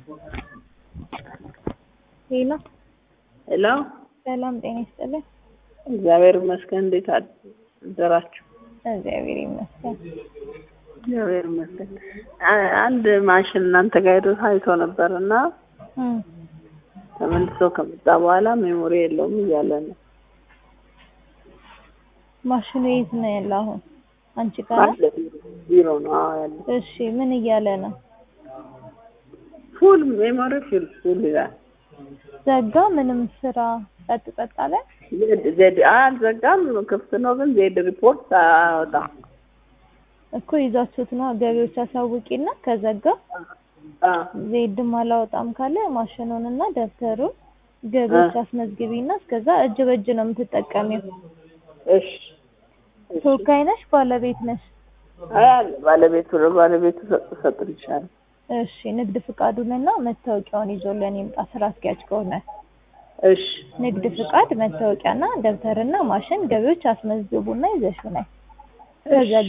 ሄሎ ሄሎ ሰላም ጤና ይስጥልኝ። እግዚአብሔር ይመስገን። እንዴት አደራችሁ? እግዚአብሔር ይመስገን። እግዚአብሔር ይመስገን። አ- አንድ ማሽን እናንተ ጋር ሄዶ ታይቶ ነበር እና እም፣ ተመልሶ ከመጣ በኋላ ሜሞሪ የለውም እያለ ነው። ማሽኑ የት ነው ያለው አሁን? አንቺ ጋር ነው? አለ ቢሮ ነው አዎ ያለ እሺ ምን እያለ ነው? ፉል ሜሞሪ ፉል ፉል ይላል። ዘጋ? ምንም ስራ ጸጥ ጸጥ አለ? ዜድ ዜድ አልዘጋም፣ ክፍት ነው ግን ዜድ ሪፖርት አያወጣም። እኮ ይዛችሁት ነው ገቢዎች አሳውቂና ከዘጋ አ ዜድም አላወጣም ካለ ማሽኑንና ደብተሩን ገቢዎች አስመዝግቢና እስከዛ እጅ በእጅ ነው የምትጠቀሚው። እሺ እሺ። ተወካይ ነሽ? ባለቤት ነሽ? አይ አለ ባለቤቱ ነው ባለቤቱ ሰጥ ሰጥልሻል። እሺ ንግድ ፍቃዱንና መታወቂያውን ይዞልን ይምጣ ስራ አስኪያጅ ከሆነ እሺ ንግድ ፍቃድ፣ መታወቂያና ደብተርና ማሽን ገቢዎች አስመዝግቡና ይዘሽው ነይ። ከዛ